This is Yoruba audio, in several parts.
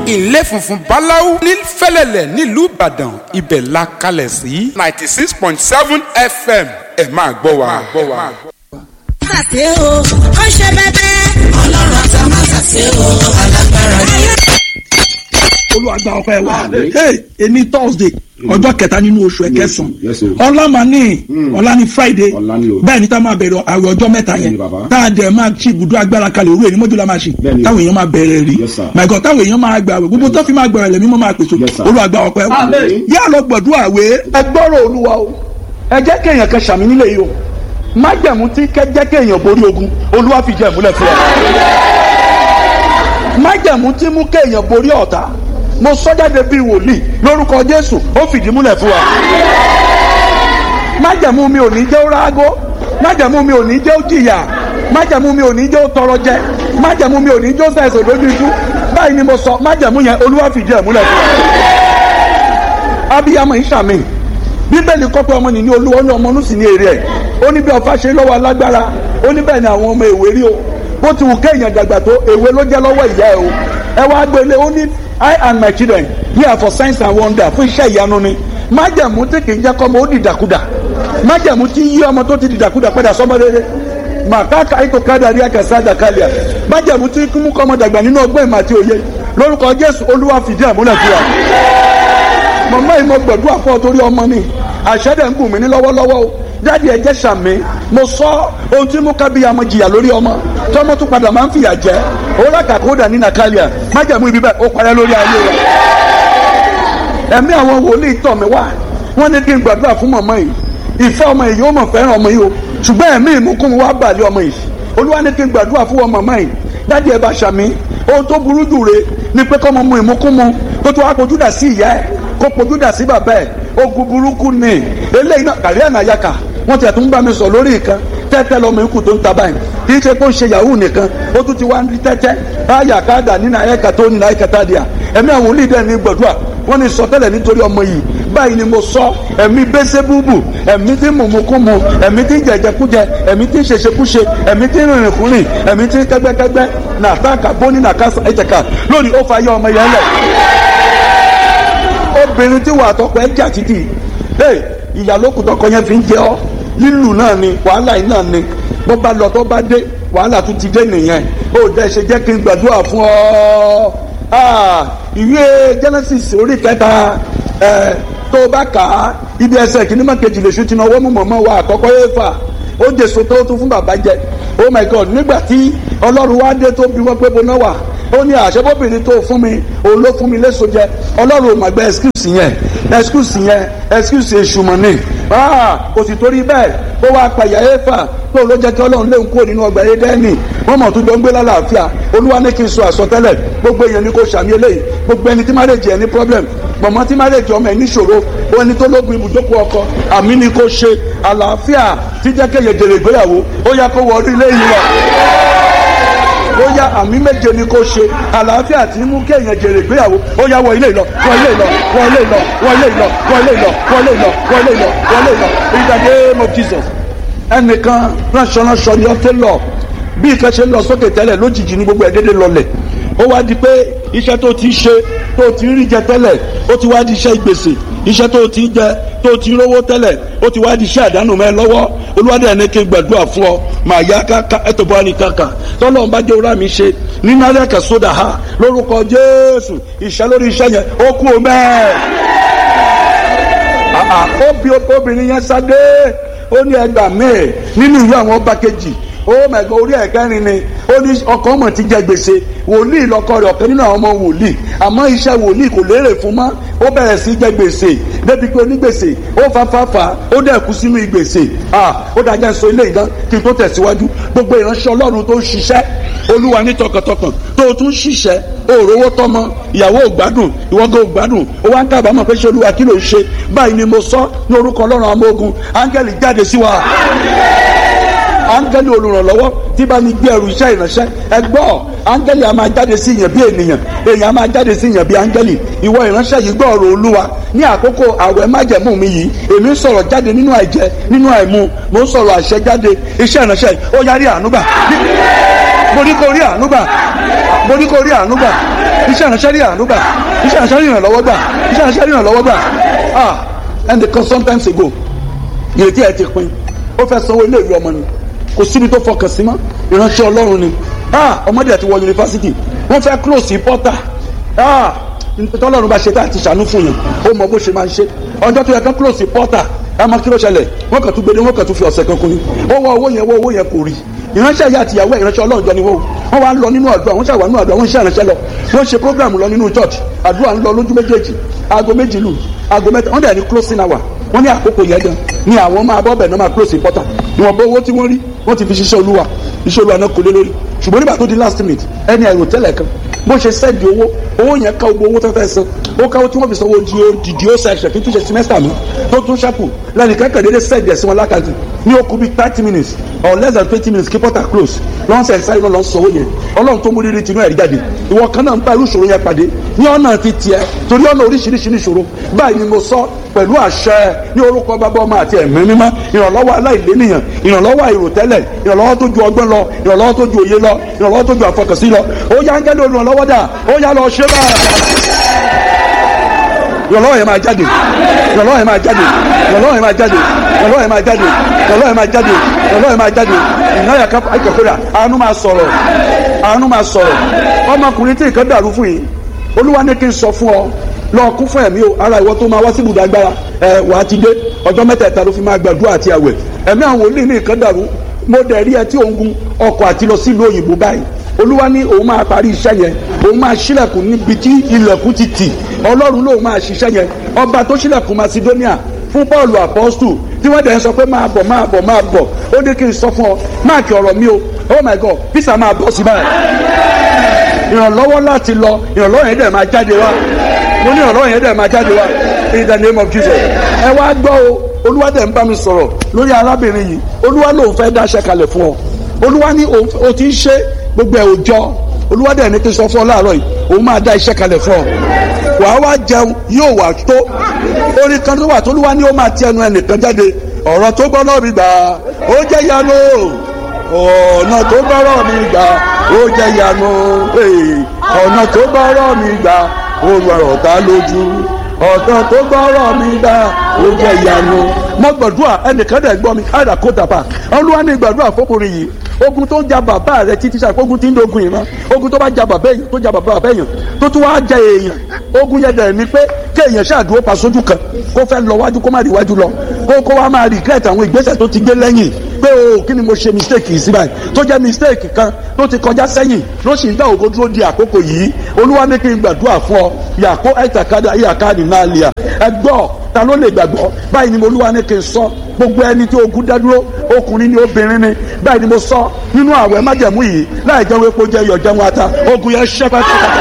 ilé funfun báláú ní fẹ́lẹ́lẹ̀ nílùú ìbàdàn ibẹ̀ la kalẹ̀ sí ninety six point seven fm ẹ máa gbọ́ wa. ṣàṣe o ó ṣe bẹbẹ. ọlọ́run àti àmà ṣàṣe o alágbára ni. olùwàgbà ọpẹ́ wa hey ení thursday ọjọ́ kẹta nínú oṣù ẹ̀kẹsàn yes, o. ọlá máa ní ọlá ní friday Ọ̀la ni o. bẹ́ẹ̀ ni tá a máa bẹ̀rẹ̀ àwẹ̀ ọjọ́ mẹ́ta Bẹ́ẹ̀ yẹn ni bàbá. tá a dẹ̀ máa ṣí ibùdó agbára kalẹ̀ òru èyí mọ́jú la máa ṣe Bẹ́ẹ̀ ni o. táwọn èèyàn máa bẹ̀rẹ̀ rí Yes, sir. my God táwọn èèyàn máa gbà wẹ̀ gbogbo tó fi máa gbẹ̀rẹ̀ lẹ́mí mọ́ máa pèsè Yes, sir. olùwàgbà ọpẹ́ wa Amen. yá lọ gbọ̀dúrà wé ẹ gbọ́rọ̀ olúwa o ẹ jẹ́ kéèyàn kan ṣàmì nílé yìí o májẹ̀mú tí kẹ́ jẹ́ kéèyàn borí ogun olúwa fi jẹ́ ìmúlẹ̀ fún ọ májẹ̀mú tí mú kéèyàn borí ọ̀tá mo sọ jáde bíi wòlíì lórúkọ jésù ó fìdí múlẹ̀ fún wa májẹ̀mú mi ò ní jẹ́ ó rágó májẹ̀mú mi ò ní jẹ́ ó jìyà májẹ̀mú mi ò ní jẹ́ ó tọrọ jẹ májẹ̀mú mi ò ní jẹ́ ó sẹ̀sẹ̀ lójú ikú báyìí ni mo sọ májẹ̀mú yẹn olúwa fìdí ẹ̀ múlẹ̀ fún wa abiyamọ ìṣàmì bíbélì kọ́ pé ọmọ nìní olúwa ó ní ọmọ onúsì ní èrè ẹ̀ ó ní bí ọfà ṣe lọ́wọ́ alágbára ó ní bẹ́ẹ̀ ni àwọn ọmọ èwe rí o bó ti wù kéèyàn dàgbà tó èwe ló jẹ́ lọ́wọ́ ìyá ẹ̀ o ẹ wá gbélé ó ní I and my children here for signs and wonder fún iṣẹ́ ìyanu ni májẹ̀mú tí kì í jẹ́ kọ́mọ ó dìdàkudà májẹ̀mú tí yí ọmọ tó ti dìdàkudà padà sọ́mọ rere màkàkà ikọ̀ kádàrí àkàsádà kálíà májẹ̀mú tí kúmú kọ́mọ dàgbà nínú ọgbọ́n ìmọ̀ àti òye lórúkọ Jésù Olúwa fìdí àmúlẹ̀ fún wa mọ̀mọ́ yìí mo gbẹ̀dúrà fún ọ torí ọmọ ni àṣẹ́dẹ̀ ń gùn mí ní lọ́wọ́lọ́wọ́ o jáde ẹ̀jẹ̀ sàmì mo sọ ohun tí mo kábíyà mo jìyà lórí ọmọ tọmọ tún padà máa ń fìyà jẹ òwúrọ̀ kàkódà ní nàkàlíà májàmú ibi bẹ́ẹ̀ ó parẹ́ lórí ayé rẹ̀ ẹ̀mí àwọn wòlíì tọ̀ mí wá wọ́n ní kí n gbàdúrà fún mọ̀mọ́ yìí ìfẹ́ ọmọ yìí ó mọ̀ fẹ́ràn ọmọ yìí o ṣùgbọ́n ẹ̀mí ìmúkún wá bàlẹ́ ọmọ yìí olúwa ní kí n gbàdúrà fún ọmọ mọ̀mọ́ yìí jáde ẹ̀ bá ṣàmì ohun tó burú jù re ni pé kọ́mọ mu ìmúkún mu kó tó wá kojú dà sí ìyá ẹ̀ kó kojú dà sí bàbá ẹ̀ ogun burúkú ni eléyìí náà kàrí ànáyàkà wọ́n ti àtúntò bá mi sọ lórí nǹkan tẹ́tẹ́ lọ́mọ ikú tó ń ta báyìí kì í ṣe kó ń ṣe yahoo nìkan ó tún ti wá ń rí tẹ́tẹ́ báyà káàdà nínú ayẹ́ka tó nínú ayẹ́ka tá a di à ẹ̀mí àwọn olùdíje ní gbọ̀dúà wọ́n ní sọtẹ́lẹ̀ nítorí ọmọ yìí báyìí ni mo sọ ẹ̀mí bẹ́sẹ̀ búbù ẹ̀mí tí mùmùkúmu ẹ̀mí tí jẹjẹkújẹ ẹ̀mí tí ṣeṣekúṣe ẹ̀mí tí rìnrìnkúrìn ẹ̀mí tí kẹ́gbẹ́kẹ́gbẹ́ nàtàkà bóní nàkàsà ẹ̀jẹ̀ká lónìí ó fa yọ ọmọ yẹn lẹ̀ obìnrin tí wàá tọkọ ẹ jà títì ee ìyàlókù tọkọ yẹn fi ń jẹ ọ lílù náà ni wàhálà yìí náà ni bó bá lọ tó bá dé wàhálà tún ti dé nìyẹn ó dẹ ṣe jẹ́ kí n gbàdúrà fún ọ Ah, ìwé Genesis orí kẹta ẹ tó o bá kà á ibi ẹsẹ̀ kìíní má kejì lè ṣùtì náà wọ́n mú mọ̀mọ́ wa àkọ́kọ́ yẹn fà ó jèso tó tún fún bàbá jẹ oh my god nígbà tí ọlọ́run wá dé tó bí wọ́n pé bọ́ná wà ó ní àṣebóbìnrin tó fún mi òun ló fún mi léso jẹ ọlọ́run ò mà gbẹ excuse yẹn excuse yẹn excuse èṣù mọ̀ ni kò sì torí bẹ́ẹ̀ ó wá pàyà éfà tó ló jẹ́ kí ọlọ́run léwu kúrò nínú ọgbà édẹ́nì wọ́n mọ̀ tó jọ ń gbé lálàáfíà olúwa ní kí n sọ àsọtẹ́lẹ̀ gbogbo èèyàn ní kò sàmì eléyìí gbogbo ẹni tí marriage ẹ̀ ní problem mọ̀mọ́ tí marriage ọmọ ẹ̀ níṣòro ó ẹni tó lógun ibùdókòó ọkọ àmì ni kò ṣe àlàáfíà tí jẹ́ kéye jèrè ìgbéyàwó ó yá kó wọ orí ilé yìí lọ ó yá àmì méje ni kò ṣe àlàáfíà tí mú kéèyàn jèrè ìgbéyàwó ó yá wọ ilé ìlọ wọ ilé ìlọ wọ ilé ìlọ wọ ilé ìlọ wọ ilé ìlọ wọ ilé ìlọ wọ ilé ìlọ wọ ilé ìlọ in the name of Jesus ẹnìkan ránṣọ ránṣọ ni ọ tẹ lọ bí ìkan ṣe ń lọ sókè tẹ́lẹ̀ lójijì ní gbogbo ẹ̀ dédé lọlẹ̀ ó wá di pé iṣẹ́ tó ti ṣe tó ti rí jẹ tẹ́lẹ̀ ó ti wá di iṣẹ́ ìgbèsè iṣẹ́ tó ti jẹ tó ti rówó tẹ́lẹ̀ ó ti wá di iṣẹ́ àdánù mẹ́ lọ́wọ́ olúwadé ẹni kí n gbàdúrà fún ọ màá yá káka ẹtọ bọ́ ní kankan tọ́lọ́ ń bá jẹ́ ọ̀rá mi ṣe nínú alẹ́ kan sódà ha lórúkọ jésù ìṣẹ́ lórí iṣẹ́ yẹn ó kú o mẹ́ẹ̀. ó bí obìnrin yẹn sáde ó ní ẹgbàá mẹ́ẹ̀ nínú ìwé àwọn ọba kejì ó mẹ̀gàn orí ẹ̀kẹ́rin ni ó ní ọkọ ọmọ ti jẹ gbèsè wòlíì lọkọ rẹ̀ ọ̀kan nínú àwọn ọmọ wòlíì àmọ́ iṣẹ́ wòlíì kò lérè fún mọ́ ó bẹ̀rẹ̀ sí jẹ gbèsè débi pé onígbèsè ó fafáfá ó dẹ̀ kú sínú ìgbèsè ó dájá sọ ilé ìdán kí n tó tẹ̀síwájú gbogbo ìránṣẹ́ ọlọ́run tó ń ṣiṣẹ́ olúwa ní tọkàntọkàn tó o tún ṣiṣẹ́ o ò rówó tọmọ ìyàwó ò gbádùn ìwọ́gọ́ ò gbádùn ó wá ń kábàámọ̀ pé ṣé olúwa kí ló ń ṣe báyìí ni mo sọ ní orúkọ ọlọ́run àmọ́ ogun áńgẹ́lì jáde sí wa áńgẹ́lì olùrànlọ́wọ́ tí bá ní gbé ẹrù iṣẹ́ ìránṣẹ́ ẹ gbọ́ áńgẹ́lì a máa jáde sí yàn bí ènìyàn èèyàn a máa jáde sí yàn bí áńgẹ́lì ìwọ ìránṣẹ́ yìí gbọ́ ọ̀rọ̀ olúwa ní àkókò àwẹ̀ májẹ̀mú mi yìí èmi ń sọ̀rọ̀ jáde nínú àìjẹ nínú àìmu mo ń sọ̀rọ̀ àṣẹ jáde iṣẹ́ ìránṣẹ́ yìí ó yarí ànúgbà mo ní kó rí àánú gbà mo ní kó rí àánú gbà iṣẹ́ ìránṣẹ́ rí àánú gbà iṣẹ́ ìránṣẹ́ rí ìrànlọ́wọ́ gbà iṣẹ́ ìránṣẹ́ rí ìrànlọ́wọ́ gbà ah and the sometimes ago ìrètí ẹ ti pin ó fẹ́ sanwó ilé ìwé ọmọ ni kò síbi tó fọkàn sí mọ́ ìránṣẹ́ ọlọ́run ni ah ọmọdé àti wọ yunifásitì wọ́n fẹ́ close sí pọ́tà ah tọ́lọ́run bá ṣe tá àti ṣàánú fún yẹn ó mọ bó ṣe máa ń ṣe ọjọ́ tó yẹ kán close sí pọ́tà ẹ mọ kí ló ṣẹlẹ̀ wọ́n kàn tún gbede wọ́n kàn tún fi ọ̀sẹ̀ kan kún ni ó wọ owó yẹn wọ owó yẹn kò rí ìránṣẹ́ ìyá àtìyàwó ẹ̀ ìránṣẹ́ ọlọ́run jọ ni wọ́n wọ́n wá ń lọ nínú àdúrà wọ́n ṣàwà nínú àdúrà wọ́n ń ṣe ìránṣẹ́ lọ wọ́n ṣe program lọ nínú church àdúrà ń lọ lójú méjèèjì aago méjì lù aago mẹ́ta wọ́n dẹ̀ ní closing hour wọ́n ní àkókò yẹn gan ni àwọn máa bọ́ bẹ̀ náà máa close important ìwọ̀n bó owó tí wọ́n rí wọ́n ti fi ṣiṣẹ́ olúwa iṣẹ́ olúwa náà kò lé lórí ṣùgbọ́n nígbà tó di last minute ẹni àìrò tẹ́lẹ̀ kan bó ṣe sẹ́ẹ̀dì owó owó yẹn ká gbogbo owó tó fẹ́ san ó káwó tí wọ́n fi sanwó di dìdí ó section kí n tún ṣe semester mi tó tún ṣàpù lẹ́nìkan kẹ̀dẹ́dẹ́ sẹ́ẹ̀dì ẹ̀sìn wọn lákàtì ní ó kú bí thirty minutes or less than twenty minutes kí portal close lọ́n sẹ̀ sáré náà lọ́n sanwó yẹn ọlọ́run tó mú rírì tinú ẹ̀rí jáde ìwọ kan náà ń bá irú ìṣòro yẹn pàdé ní ọ̀nà ti tiẹ̀ torí ọ̀nà oríṣiríṣi ìṣòro báyìí ni mo sọ pẹ̀lú àṣẹ ní orúkọ bàbá ọmọ àti ẹ̀mí mímọ́ ìrànlọ́wọ́ aláìlénìyàn ìrànlọ́wọ́ àìròtẹ́lẹ̀ ìrànlọ́wọ́ tó ju ọgbọ́n lọ ìrànlọ́wọ́ tó ju òye lọ ìrànlọ́wọ́ tó ju àfọkànsí lọ ó yá ń gẹ́lẹ́ olùrànlọ́wọ́ dà ó yá lọ ṣe báyà ìrànlọ́wọ́ yẹn máa jáde ìrànlọ́wọ́ yẹn máa jáde ìrànlọ́wọ́ yẹn máa jáde ìrànlọ́wọ́ yẹn máa jáde ìrànlọ́wọ́ yẹn máa jáde ìrànlọ́wọ́ yẹn máa jáde ìnáyà kápá ìkọ̀kọ́dà àánú máa sọ̀rọ̀ àánú máa sọ̀rọ̀ ọmọkùnrin tí nǹkan dàrú fún yìí olúwa ní kí n sọ fún ọ lọ kún fún ẹ̀mí o ara ìwọ tó máa wá sí ibùdó agbára ẹ wàá ti dé ọjọ́ mẹ́tẹ̀ẹ̀ta ló fi máa gbàdúrà àti àwẹ̀ ẹ̀mí àwọn wòlíì ní nǹkan dàrú mo dẹ̀ rí ẹ tí òun gun ọkọ̀ àti lọ sílùú òyìnbó báyìí olúwa ní òun máa parí iṣẹ́ yẹn òun máa ṣílẹ̀kùn níbi tí ilẹ̀kùn ti tì ọlọ́run lòun máa ṣiṣẹ́ yẹn ọba tó ṣílẹ̀kùn macedonia fún paul apostol tí wọ́n dẹ̀ ń sọ pé máa bọ̀ máa bọ̀ máa bọ̀ ó ní kí n sọ fún ọ máàkì ọ̀rọ̀ mi o oh my god visa máa bọ̀ sí báyìí ìrànlọ́wọ́ láti lọ ìrànlọ́wọ́ yẹn dẹ̀ máa jáde wá mo ní ìrànlọ́wọ́ yẹn dẹ̀ máa jáde wá in the name of jesus ẹ wá gbọ́ o olúwa dẹ̀ ń bá mi sọ̀rọ̀ lórí arábìnrin yìí olúwa lòun fẹ́ dáṣẹ́ kalẹ̀ fún ọ olúwa ní o ti ń ṣe gbogbo ẹ̀ òjọ́ olúwa dẹ̀ ní kí n sọ fún ọ láàárọ̀ yìí òun máa dá iṣẹ́ kalẹ̀ fún ọ wàá wá jẹun yóò wà tó orin kan tó wà tó olúwa ní ó máa ti ẹnu ẹnìkan jáde ọ̀rọ̀ tó gbọ́ náà mi gbà ó jẹ́ yanu ọ̀nà tó gbọ́rọ̀ mi gbà ó jẹ́ yanu ọ̀nà tó gbọ́rọ̀ mi gbà ó rọrọ̀ ta lójú ọ̀nà tó gbọ́rọ̀ mi gbà ó jẹ́ yanu. mo gbàdúrà ẹnìkan dẹ̀ gbọ́ mi káyọ̀dà kó dàpà olúwa ní gbàdúrà fọkùnrin yìí ogun tó ń ja bàbá rẹ títí sáà ogun tí ń dogun yìí mọ ogun tó bá ja bàbá èèyàn tó ja bàbá bàbá èèyàn tó tún wá ja èèyàn ogun yẹn dẹ̀ ni pé kéèyàn ṣàdúró pa sójú kan kó fẹ́ lọ wájú kó má rí wájú lọ kó kó wá máa regret àwọn ìgbésẹ̀ tó ti gbé lẹ́yìn pé o kí ni mo ṣe mistake yìí sí báyìí tó jẹ́ mistake kan tó ti kọjá sẹ́yìn ló sì ń dá ògo dúró di àkókò yìí olúwa ní kí n gbàdúrà fún ọ yàkó ẹ̀tàkádà yàkáàdì náà lè à ẹ gbọ́ ta ló lè gbàgbọ́ báyìí ni mo olúwa ní kí n sọ gbogbo ẹni tí ogun dádúró ọkùnrin ni obìnrin ni báyìí ni mo sọ nínú àwẹ̀ májẹ̀mú yìí láì jẹun epo jẹ iyọ̀ jẹun ata ogun yẹn ṣẹ́ pátápátá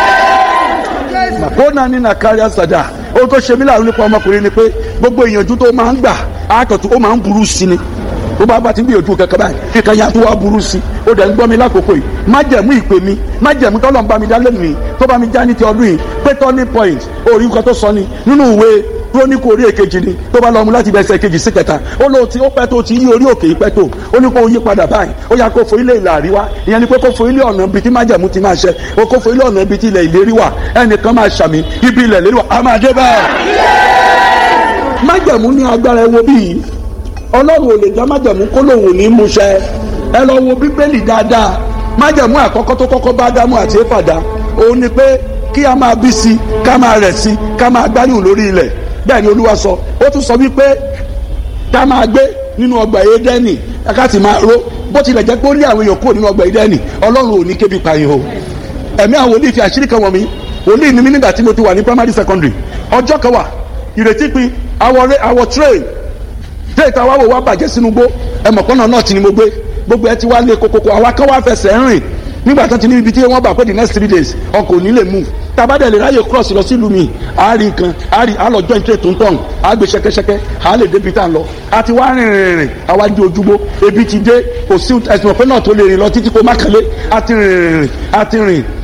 kóná ní nàkárí àsàdà ohun tó ṣe mí láàrin nípa ọmọkùnrin ni pé gbogbo ìyànjú tó máa ń gbà àkàtú ó máa ń burú sí ni tó bá bá ti ń gbìyànjú kankan báyìí kíkan ya tó wá burú sí ó dẹ̀ ń gbọ́ mi lákòókò yìí májẹ̀mú ìpè mi májẹ̀mú tọ́lọ̀ ń bá mi dá lẹ́nu yìí tó bá mi já ní ti ọdún yìí pé turning point orí nǹkan tó sọ ni nínú ìwé kúrónìkù orí èkejì ni tó bá lọ mú láti bẹsẹ̀ kejì sí kẹta ó lọ tí ó pẹ́ tó ti yí orí òkè yìí pẹ́ tó ó ní kó yí padà báyìí ó yà kó fo ilé ìlà àríwá ìyẹn ni pé kó fo ilé ọ̀nà ibi tí májẹ̀mú ti máa ṣẹ ó kó fo ilé ọ̀nà ibi tí ilẹ̀ ìlérí wà ẹnìkan máa ṣàmì ibi ilẹ̀ ìlérí wà á máa dé báyìí. májẹ̀mú ní agbára ẹwọ bíi ọlọ́run ò lè dá májẹ̀mú kó lòun ò ní mú ṣẹ ẹ lọ wo bíbélì dáadáa májẹ̀mú àkọ́kọ́ tó kọ́kọ́ bá dámú àti éfàdá òun ni pé kí a máa bí sí ká máa rẹ̀ sí ká máa gbáyùn lórí ilẹ̀ bẹ́ẹ̀ ni olúwa sọ ó tún sọ wípé ká máa gbé nínú ọgbà Édẹ́nì ká sì máa ró bó tilẹ̀ jẹ́ pé ó lé àwọn èèyàn kúrò nínú ọgbà Édẹ́nì ọlọ́run ò ní kébi pààyàn o ẹ̀mí àwọn wòlíì fi àṣírí kan wọ̀n mi wòlíì ni mí nígbà tí mo ti wà ní primary secondary ọjọ́ kan wà ìrètí pin àwọ̀ train train táwa wò wá bàjẹ́ sínú gbó ẹ̀mọ̀pọ̀nà náà ti ni mo gbé gbogbo ẹ ti wá lé kokoko àwa kan wá fẹsẹ̀ rìn nígbà tó ti ní ibi tí wọ́n bá pé the next three days ọkọ̀ ò ní lè move tabadẹ lè ráyè cross lọ sílùú mi àárín nǹkan àárín àlọ joint trade tó ń tọ̀hún àgbè ṣẹkẹṣẹkẹ àá lè débi tá à ń lọ àti wá rìn rìn rìn àwa di ojúgbó ebi ti dé kò sí ẹsùn ọ̀pẹ náà tó lè rìn lọ títí kó má kẹ́lé àti rìn rìn rìn àti rìn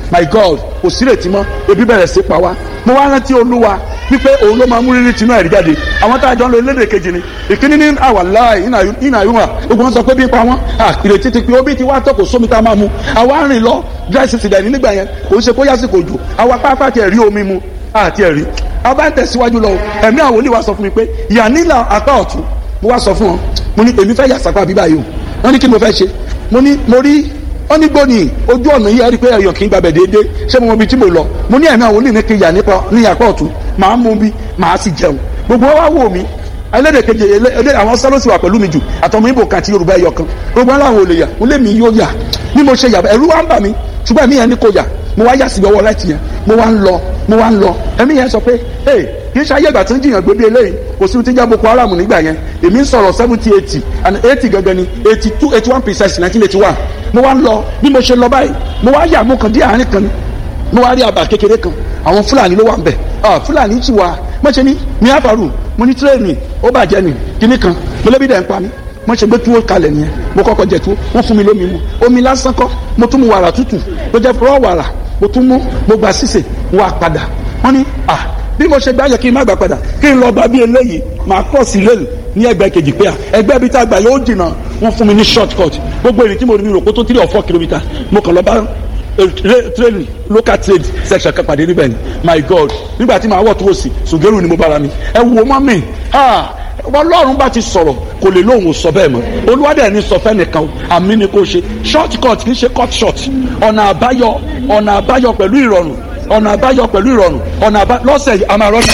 my god kò sí retí mọ́ ebi bẹ̀rẹ̀ sí pa wá mo wá rántí olúwa wípé òun ló máa mú rírì tinú ẹ̀rí jáde àwọn tá a jọ ń lo elédè kejì ni ìkíní ní àwàláì ìnà ìwọ̀n gbogbo wọn sọ pé bí ń pa wọn ìrètí ti pé obi ti wá tọ́kọ̀ sómi tá a máa mu àwa rìn lọ dry season dẹ̀ ní nígbà yẹn kò ń ṣe kó yásìkò jù àwa pápá tiẹ̀ rí omi mu àti ẹ̀rí a bá ń tẹ̀síwájú lọ ẹ̀mí àwọn olè wa sọ fún mi pé ìyá nílà apá ọ̀tún mo wá sọ fún wọn mo ní èmi fẹ́ yà sápá bíbá yìí o wọ́n ní kí mo fẹ́ ṣe mo ní mo rí wọ́n ní gbóni ojú ọ̀nà yìí ẹ̀rí pé ẹ̀yọ̀ kì í gbàbẹ̀ déédéé ṣé mo mọ ibi tí mo lọ mo ní ẹ̀mí àwọn olè ní kí n yà nípa ní apá ọ̀tún màá mú bí màá sì jẹun gbogbo wa wò mí ẹlẹ́dẹ̀ kejì ẹlẹ́ àwọn sálọ́sì wà pẹ̀lú mi jù àtọmọ ibo kan àti yorùbá ẹyọ kan gbogbo aláwọ̀ olè yà mo lé mi yóò yà bí mo ṣe yà ẹ̀rú wa ń bà mí ṣùgbọ́n ẹ̀mí yẹn ní kò yà mo wá yà síbi ọwọ́ láti yẹn mo wá ń lọ mo wá ń lọ ẹ̀mí yẹn sọ pé ee kì í ṣe ayé ìgbà tí ń jiyàn gbé bí eléyìí kò sí ti já boko haram nígbà yẹn èmi ń sọ̀rọ̀ seventy eighty and eighty gangan ni eighty two eighty one percent nineteen eighty one mo wá ń lọ bí mo ṣe lọ báyìí mo wá yà mo kàn dé àárín kan ni mo wá rí àbà kékeré kan àwọn fúlàní ló wà ń bẹ̀ fúlàní ti wà mo ṣe ní ní àfàrù mo ní tírẹ́ẹ̀nì ó bàjẹ́ ni kíní kan mo lébi dẹ̀ ń pa mí mo ṣe gbé túwó kalẹ̀ nìyẹn mo kọ́kọ́ jẹ túwó wọ́n fún mi lómi mu omi lásán kọ́ mo tún mu wàrà tútù mo jẹ fúrọ́ wàrà mo tún mú mo gba sísè wà padà wọ́n ní à bí mo ṣe gbá yẹ kí n má gbà padà kí n lọ gba bí eléyìí màá kọ́ sí lẹ́nu ní ẹgbẹ́ kejì pé à ẹgbẹ́ bíi tá a gbà yóò jìnnà wọ́n fún mi ní short cut gbogbo èrè tí mo rí mi rò kó tó three or four kilometre mo kàn lọ bá train local trade section kan pàdé níbẹ̀ ni my god nígbà tí màá wọ̀ tó o sì sùgẹ́rù ni mo bára mi ẹ wo mọ́ mi ọlọ́run bá ti sọ̀rọ̀ kò lè lóhùn sọ bẹ́ẹ̀ mọ́ olúwadẹ̀ ní sọ fẹ́nìkan o àmì ni kò ṣe short cut kì í ṣe cut short ọ̀nà àbáyọ ọ̀nà àbáyọ pẹ̀lú ìrọ̀rùn ọ̀nà àbáyọ pẹ̀lú ìrọ̀rùn ọ̀nà àbáyọ lọ́sẹ̀ yìí a máa rọ́ọ̀nà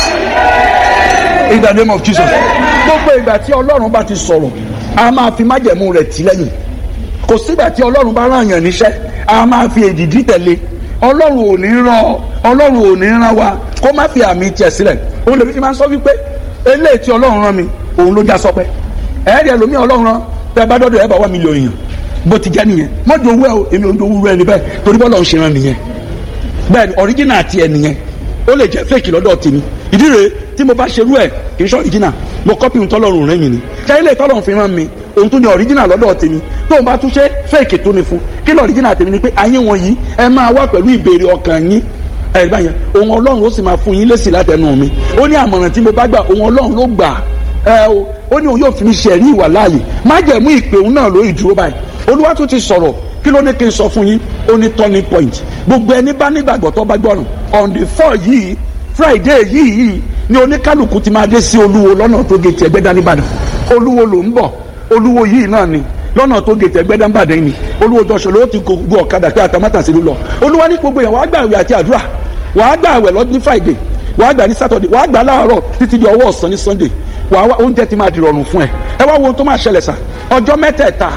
in the name of jesus gbogbo ìgbà tí ọlọ́run bá ti sọ̀rọ̀ a máa fi májẹ̀mú rẹ̀ tì lẹ́yìn kò sígbà tí ọlọ́run bá ràn yàn níṣẹ́ a máa fi èdìdí tẹ̀lé ọlọ́run ò ní ràn ọlọ́run ò ní ràn wa kó má fi àmì tiẹ̀ sílẹ̀ òun lèmi ti máa ń sọ wípé eléyìí tí ọlọ́run rán mi òun ló já sọpẹ́ ẹ̀ẹ́dì ẹlòmí ọlọ́run rán tẹ́ bá dọ́dọ̀ ẹ̀ bá wà mílíọ̀nù èèyàn bó ti jẹ́ nìyẹn mọ́jọ owó ẹ̀ o èmi ò ń do owó ẹni bẹ́ẹ̀ torí bọ́lá ń ṣe rán nìyẹn bẹ́ẹ̀ ni ọ̀ríjìnà àti ẹ̀ nìyẹn ó lè jẹ́ fèkì lọ́dọ̀ tèmi ìdí rèé tí mo bá ṣerú ẹ̀ kì í ṣe ọ̀ríjìnà mo kọ́pì ohun tọ́lọ́run rẹ́ mi ni kẹ́lẹ́ tọ́lọ́run fi rán mi ohun tó ní ọ̀ríjìnà lọ́dọ̀ tèmi tó o bá tún ṣe fèkì tó ni fún kí lọ́ ọ̀ríjìnà tèmi ni pé ayé wọn yìí ẹ máa wá pẹ̀lú ìbéèrè ọkàn yín ẹ̀rí báyẹn ohun ọlọ́run ó sì máa fún yín lésì látẹnu mi ó ní àmọ̀ràn tí mo bá gbà ohun ọlọ́run ló gbà ẹ o ó ní òun yóò fi mi ṣẹ̀rí ìwà láàyè má jẹ̀mú ìpè òun náà lórí ìdúró báyìí olúwa tún ti sọ̀rọ̀ kí ló ní kí n sọ fún yín ó ní turning point gbogbo ẹni bá nígbàgbọ́ tó bá gbọ́ràn on the four yìí friday yìí yìí ni oníkálukú ti máa dé sí olúwo lọ́nà tó gé tiẹ̀ gbẹ́dá nìbàdàn olúwo ló ń bọ̀ olúwo yìí náà ni lọ́nà tó gé tiẹ̀ gbẹ́dá nìbàdàn ni olúwo jọ̀ṣọ́ ló ti gbọ́ ọ̀kadà pé àtàmátàsí ló lọ olúwa ní gbogbo yẹn wàá gbààwẹ̀ àti àdúrà wàá gbààwẹ̀ lọ ní friday wàá gbà ní saturday wàá gbà láàárọ̀ títí di ọwọ́ ọ̀sán ní sunday wàá wá oúnjẹ ti máa di rọrùn fún ẹ ẹ wá wo ohun tó máa ṣẹlẹ̀ sà ọjọ́ mẹ́tẹ̀ẹ̀ta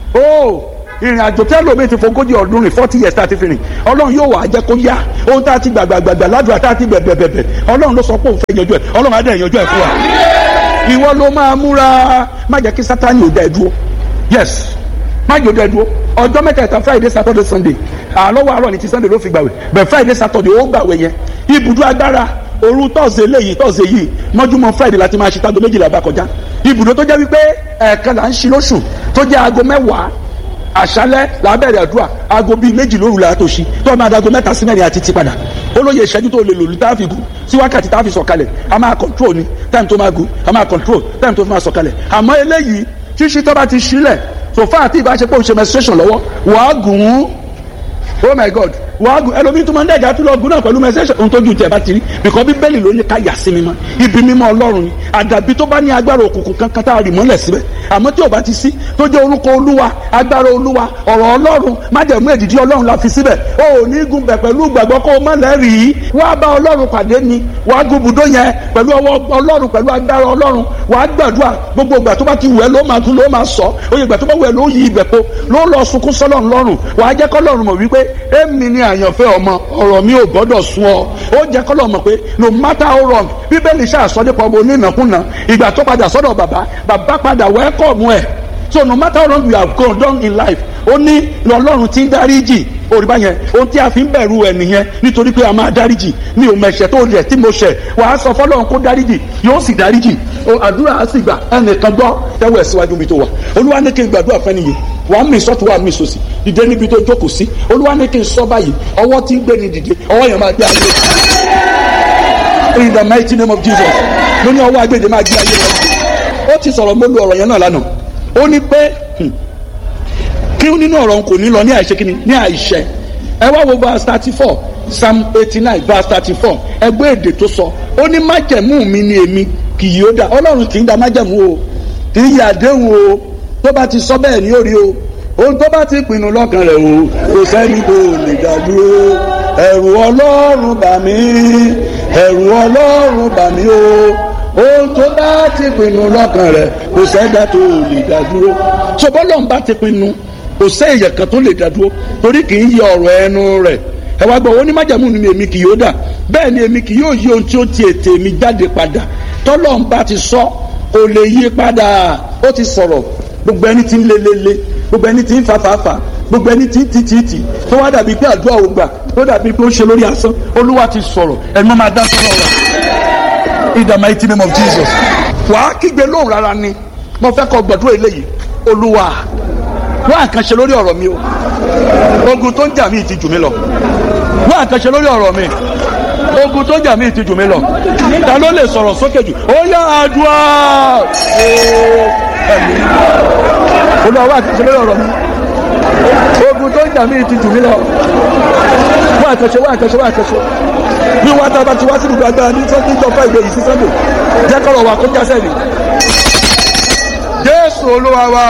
ó ìrìn àjò tẹ́lẹ̀ omi ti fogójì ọdún rìn forty years tá a ti fi rìn ọlọ́run yóò wá jẹ́ kó yá ohun tá a ti gbàgbàgbàgbà ládùúgbà tá a ti bẹ̀bẹ̀bẹ̀bẹ̀ ọlọ́run ló sọ pé òun fẹ́ yanjú ẹ̀ ọlọ́run á dẹ̀ yanjú ẹ̀ fún wa ìwọ ló máa múra má jẹ́ kí sátani ò dá ẹ dúró yes má jẹ́ ò dá ẹ dúró ọjọ́ mẹ́tẹ̀ẹ̀ta friday saturday sunday àlọ́wọ́ àárọ̀ ní ti sunday ló fi gbàwẹ̀ bẹ̀ friday saturday ó gbàwẹ̀ yẹn ibùdó agbára òru tọ́sẹ̀ léyìí tọ́sẹ̀ yìí mọ́júmọ́ friday láti máa ṣe tágo méjìlá bá kọjá ibùdó tó jẹ́ wípé ẹ̀ẹ̀kan là ń ṣí lóṣù tó jẹ́ aago mẹ́wàá àṣálẹ́ làbẹ̀rẹ̀ àdúrà aago bíi méjì lóru la tó ṣí tó máa dago mẹ́ta sí mẹ́rin àti ti padà olóye ìṣẹ́jú tó lè lò ní táàfì gùn sí wákàtí táàfì sọ̀kalẹ̀ a máa control ni time tó máa gùn a máa control time tó máa sọ̀kalẹ̀ àmọ́ eléyìí ṣíṣí tó bá ti ṣílẹ̀ so far àti ìbáṣepọ̀ òṣè menstruation lọ́wọ́ wàá gùn ún oh my god wàá gùn ẹlòmíín tó máa ń dẹ̀jà tó lọ gùn náà pẹ̀lú menstruation ohun tó ju tiẹ̀ bá ti rí bìkọ́ bíbélì ló ní ká yà sí mímọ́ ibi mímọ́ ọlọ́run ni àdàbí tó bá ní agbára òkùnkùn kankan tá a rì mọ́lẹ̀ síbẹ̀ àmọ́ tí ò bá ti sí tó jẹ́ orúkọ olúwa agbára olúwa ọ̀rọ̀ ọlọ́run májẹ̀mú èdìdí ọlọ́run la fi síbẹ̀ o ò ní gun bẹ̀ pẹ̀lú gbàgbọ́ kó o má lẹ́rìí wá bá ọlọ́run pàdé ni wàá gun bùdó yẹn pẹ̀lú ọwọ́ ọlọ́run pẹ̀lú agbára ọlọ́run wàá gbàdúrà gbogbo ìgbà tó bá ti wù ẹ́ ló máa tún ló máa sọ oyè ìgbà tó bá wù ẹ́ ló yí ibẹ̀ po ló lọ sunkún sọ́lọ́run lọ́rùn wàá jẹ́ kọ́lọ́run mọ̀ wípé èmi ni àyànfẹ́ ọmọ ọ̀rọ̀ mi ò gbọ́dọ̀ sun ọ ó jẹ́ kọ́lọ́run mọ̀ pé no matter how wrong bíbélì ṣàṣọdẹ́pọ̀ ọmọ onínàkúnà ìgbà tó padà sọ́dọ̀ bàbá bàbá padà wẹ́kọ̀mù ẹ̀ so no matter how wrong you have gone down in life ó ní ọlọ́run ti ń dáríjì òrìbá yẹn ohun tí a fi ń bẹ̀rù ẹ̀ nìyẹn nítorí pé a máa dáríjì mi ò mẹ̀ṣẹ̀ tó rẹ̀ tí mo ṣẹ̀ wàá sọ fọlọ́run kó dáríjì yóò sì dáríjì àdúrà á sì gbà ẹnìkan gbọ́ tẹ́wọ̀ ẹ̀ síwájú mi tó wà olúwa ní kí n gbàdúrà fẹ́ nìyí wàá mì sọ́tù wàá mì sòsì dìde níbi tó jókòó sí olúwa ní kí n sọ báyìí ọwọ́ tí ń gbé ni dìde ọwọ́ yẹn máa gbé ayé in the mighty name of jesus ló ní ọwọ́ agbèdè máa gbé ayé wọn ó ti sọ̀rọ̀ mo lu ọ̀rọ̀ yẹn náà lánàá ó ní pé hmm, kí nínú ọ̀rọ̀ n kò ní lọ ní àìṣe kíni ní àìṣe ẹ wá wo verse thirty four psalm eighty nine verse thirty four ẹgbẹ́ èdè tó sọ ó ní májẹ̀mú mi ni èmi kì yóò dá ọlọ́run kì í da májẹ̀mú o kì í yà àdéhùn o tó bá ti sọ bẹ́ẹ̀ ni ó rí o ohun tó bá ti pinnu lọ́kàn rẹ̀ o kò sẹ́ni tó lè dá dúró ẹ̀rù ọlọ́run bà mí ẹ̀rù ọlọ́run bà mí o ohun tó bá ti pinnu lọ́kàn rẹ̀ kò sẹ́dá tó lè dá dúró ṣọbọ́lọ́n bá ti pinnu kò sẹ́yìn kan tó lè dá dúró torí kì í yẹ ọ̀rọ̀ ẹnu rẹ̀ ẹ wá gbọ́ onímájàmú ni èmi kì yóò dà bẹ́ẹ̀ ni èmi kì yóò yí ohun tí ó ti ètè mi jáde padà tọ́lọ́n bá ti sọ kò lè yí padà ó ti sọ̀rọ̀ gbogbo ẹni tí ń lelele gbogbo ẹni tí ń fàfàfà gbogbo ẹni tí ń tìtìtì tó wá dàbí pé àdúrà ò gbà tó dàbí pé ó ṣe lórí asán olúwa ti sọ̀rọ̀ ẹni máa dá sọ́rọ̀ rẹ̀ in the mighty name of jesus wàá kígbe lóhùn rárá ni mo fẹ́ kọ́ gbàdúrà eléyìí olúwa wọ́n àkànṣe lórí ọ̀rọ̀ mi o ogun tó ń jà mí ti jù mí lọ wọ́n àkànṣe lórí ọ̀rọ̀ mi ogun tó ń jà mí ti jù mí lọ ta ló lè sọ̀rọ̀ sókè jù ó yá àdúrà ẹ̀mí olúwa wọ́n àkànṣe lórí ọ̀rọ̀ mi ogun tó ń jà mí ti jù mí lọ wọ́n àkànṣe wọ́n àkànṣe wọ́n àkànṣe bí wọ́n tá a bá ti wá sí ibùdó agbára ní sọ́kì ìjọ fáìdé yìí sí sọ́dọ̀ jẹ́ kọ́rọ̀ wà kó jásẹ̀ ni jésù olúwa wa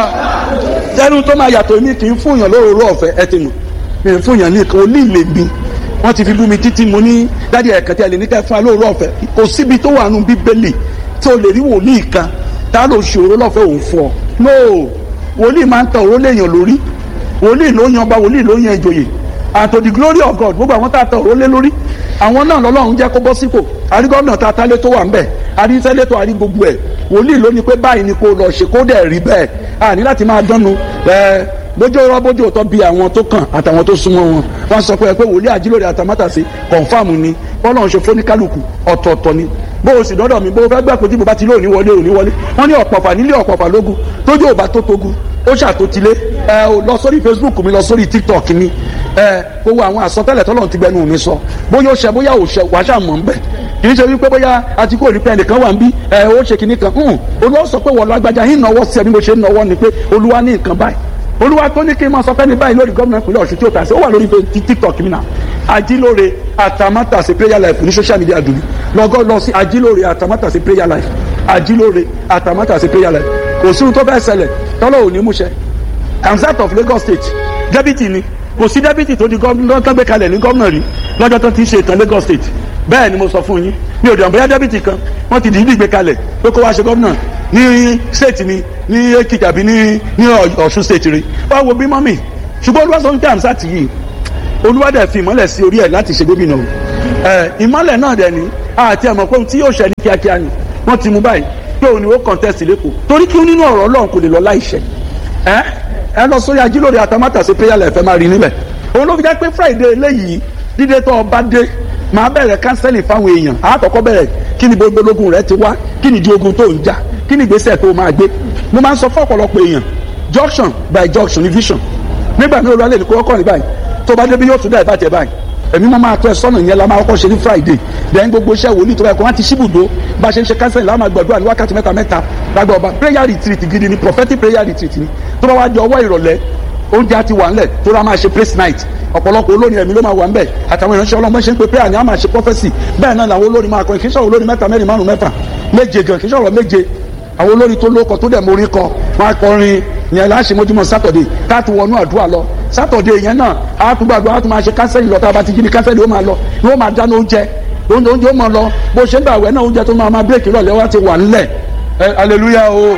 jẹ́nu tó máa yàtọ̀ èmi kì í fún yàn lóróró ọ̀fẹ́ ẹ ti mọ̀ mi ì fún yàn ní ìkan onílé mi wọ́n ti fi bú mi títí mo ní dádì ẹ̀kan tí a lè ní ká fún wa lóróró ọ̀fẹ́ kò síbi tó wà nù bíbélì tí o lè rí wòlíì kan tá ló ṣòro lọ́fẹ̀ẹ́ òun fún ọ no wòlíì máa ń tọ òró léèyàn lórí wòlíì ló yan ọba wòlíì ló yan ìjòyè and to the glory of God gbogbo àwọn tá a tọ òró lé lórí àwọn náà lọ́lọ́run jẹ́ kó bọ́ sípò àrí gómìnà tá a tálé tó wà ń bẹ̀ àrí sẹ́lẹ̀tọ̀ àrí gbogbo ẹ̀ wòlíì ló ní pé báyìí ni kò lọ ṣe kó dẹ̀ rí bẹ́ẹ̀ a ní láti máa dánu ẹ bójú ọ̀rọ̀ bójú ọ̀tọ̀ bí àwọn tó kàn àtàwọn tó súnmọ́ wọn wọ́n sọ pé ẹ pé wòlíì àjílórí àtàmátàsí kọ̀ǹfàmù ni bọ́lá ṣe fóníkálùkù ọ̀tọ̀ọ̀tọ̀ ni bó o sì dọ́dọ̀ mi bó o fẹ́ gbà pé tí mo bá ti lé òní wọlé òní wọlé wọ́n ní ọ̀pọ̀fà nílé ọ̀pọ̀fà lógún tójú ò bá tó togun ó ṣàtòtílé ẹ ò lọ sórí facebook mi lọ sórí tiktok mi ẹ gbogbo àwọn àsọtẹ́lẹ̀ tọ́lọ̀ ti gbẹnu mi sọ bóyá ó ṣe bóyá ò ṣe wàá ṣàmọ̀ ń bẹ̀ kì í ṣe wípé bóyá àti kò ní pẹ́ nìkan wà ń bí ẹ ó ṣe kìíní kan olúwa sọ pé wọ́n lọ agbájá yín náwó sí ẹ bí mo ṣe ń náwó ni pé olúwa ní nǹkan báyìí olúwa tó ní kí n máa sọ fẹ́ni báyìí lórí gómìnà ìpínlẹ̀ ọ̀ṣun tí ó tà sí ó wà lórí tiktok mi náà ajílóore àtàmátàsí prayer life ní social media dùn lọ́gọ́ lọ sí ajílóore àtàmátàsí prayer life ajílóore àtàmátàsí prayer life kò sí ohun tó fẹ́ ṣẹlẹ̀ tọ́lọ́ ò ní múṣẹ Kamsat of Lagos State dẹ́bìtì ni kò sí dẹ́bìtì tó di gómìnà tó gbé kalẹ̀ ní gómìnà rí lọ́jọ́ tó ti ṣe ìtàn Lagos State bẹ́ẹ̀ ni mo sọ fún yín mi ò dàn bóyá dẹ́bìtì kan wọ́n ti dìídì gbé kalẹ̀ pé kó wá ṣe gómìnà ní state ni ní Èkìtì àbí ní ní Ọ̀ṣun state rí wá wo bí mọ́mì ṣùgbọ́n olúwa sọ wípé Kamsat yìí olúwa dẹ̀ fi ìmọ́lẹ̀ sí orí ẹ̀ láti ṣe gómìnà o ẹ̀ ìmọ́lẹ̀ náà dẹ̀ ní àti ẹ̀mọ̀ pé ohun tí yóò ṣẹ ní kíákíá ni wọ́n ti mú báyìí pé òun ni ó contest lẹ́kọ̀ọ́ torí kí nínú ọ̀rọ̀ Ọlọ́run kò lè lọ láìṣẹ ẹ ẹ lọ sórí ajílórí àtàmátàsí prayer life ẹ máa rí níbẹ̀ òun ló fi jẹ́ pé Friday eléyìí dídé tó ọba dé máa bẹ̀rẹ̀ kánsẹ́lì fáwọn èèyàn àkọ́kọ́ bẹ̀rẹ̀ kí ni gbogbo ológun rẹ ti wá kí ni di ogun tó ń jà kí ni ìgbésẹ̀ tó máa gbé mo máa ń sọ fún ọ̀pọ̀lọpọ̀ èèyàn junction by junction ní vision nígbà tí olúwa lè ní kó kọ́ ní báyìí tó bá débi yóò tún dá ìbàjẹ́ báyìí èmi mo máa tọ́ ẹ sọ́nà yẹn la máa kọ́kọ́ ṣe ní friday then gbogbo iṣẹ́ wòlíì tó bá yẹ kó wọ́n ti ṣíbùdó bá a ṣe ń ṣe kánsẹ́lì láwọn máa gbàdúrà ní wákàtí mẹ́ta mẹ́ta lágbà ọba prayer retreat gidi ni prophetic prayer retreat ni tó bá wá di ọwọ́ ìrọ̀lẹ́ oúnjẹ á ti wà ńlẹ̀ tó rà máa ṣe praise night ọ̀pọ̀lọpọ̀ olórin ẹ̀mí ló máa wà ńbẹ̀ àtàwọn ìránṣẹ́ ọlọ́mọ ṣe ń pe prayer ni a máa ṣe prophecy bẹ́ẹ̀ náà làwọn olórin máa kọrin kì í ṣọ̀rọ̀ olórin mẹ́ta mẹ́rin márùn mẹ́fà méje gan kì í ṣọ̀rọ̀ méje àwọn olórin tó lóko tó dẹ̀ mórí kọ wọn á kọrin yẹn láṣẹ mójúmọ́ sátọ̀dẹ̀ káàtó wọnú àdúrà lọ sátọ̀dẹ̀ yẹn náà á tún gbàgbọ́ á tún máa ṣe kánsẹ́lì lọ tá a bá ti jí ní kánsẹ́lì ó máa lọ yóò máa dáná oúnjẹ oúnjẹ oúnjẹ ó máa lọ bó ṣe ń gbà wẹ́ náà oúnjẹ tó máa máa bírèkì lọ́lẹ́ wá ti wà ńlẹ̀ ẹ aleluya o